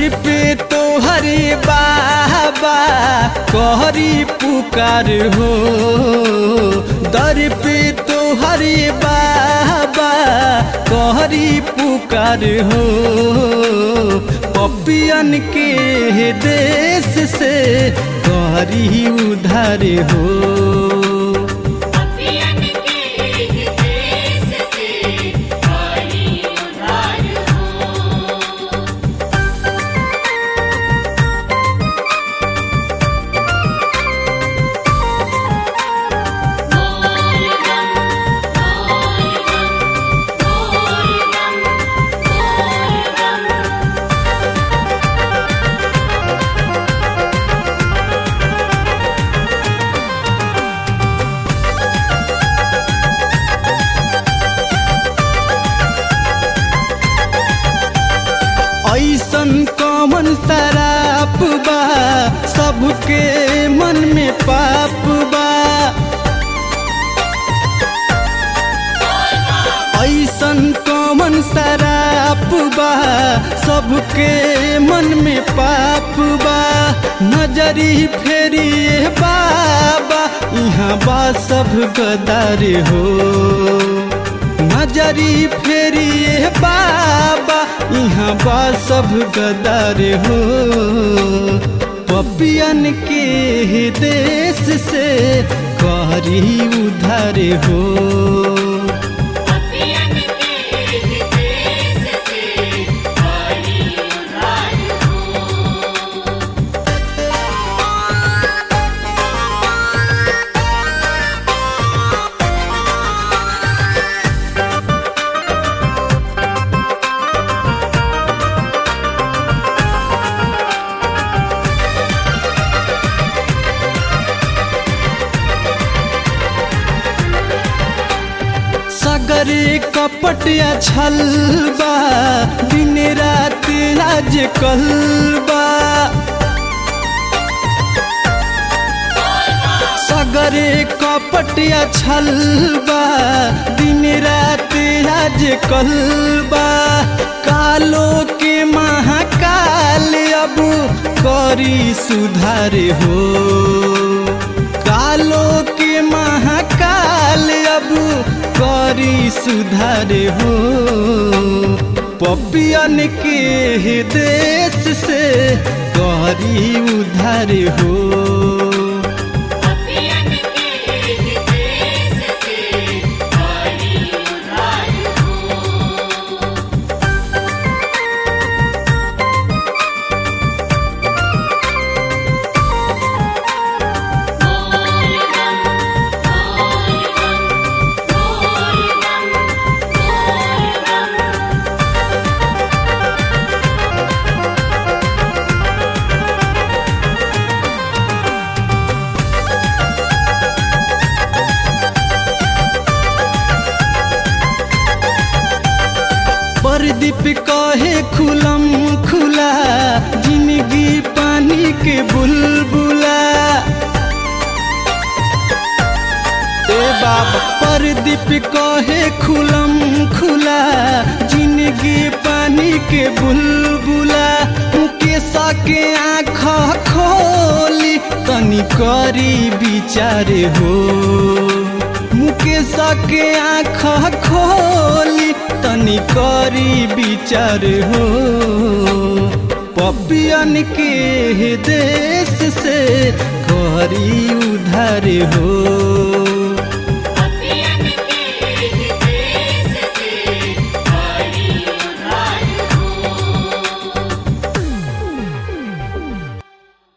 दर पे तो हरे बाबा कहरी पुकार हो दर पे तो हरे बाबा कहरी पुकार हो पपियन के देश से कहरी उधार हो अपियन के देश से हरि उधार हो बोल बम बोल बम बोल बम बोल बम ऐसन कमन शराप बा सबके मन में पाप बा ऐसन कमन शराप बा सबके मन में पाप बा नजरी फेरिए बाबा यहाँ बा सब गदार हो नजरी फेरिए बाबा यहाँ बा सब गदार हो पपियन के देश से करी उधार हो अपियन के देश से हरि उधार हो सगरे कपटिया छलबा दिन रात राज कहलबा सगरे कपटिया छलबा दिन रात राज कहलबा कालो के महाकाल अब करी सुधार हो कालो के महाकाल अब करी सुधार हो पपियन के देश से करी उधार हो अपियन के देश से हरि उधार हो बोल बम बोल बम बोल बम बोल बम परदीप कहे खुलम खुला जिंदगी पानी के बुलबुला ए बाबा परदीप कहे खुलम खुला जिंदगी पानी के बुलबुला के सके आँख खोली तनी करी विचार हो मुकेश के आँख खोली तनी करी विचार हो पपियन के देश से करी उधार हो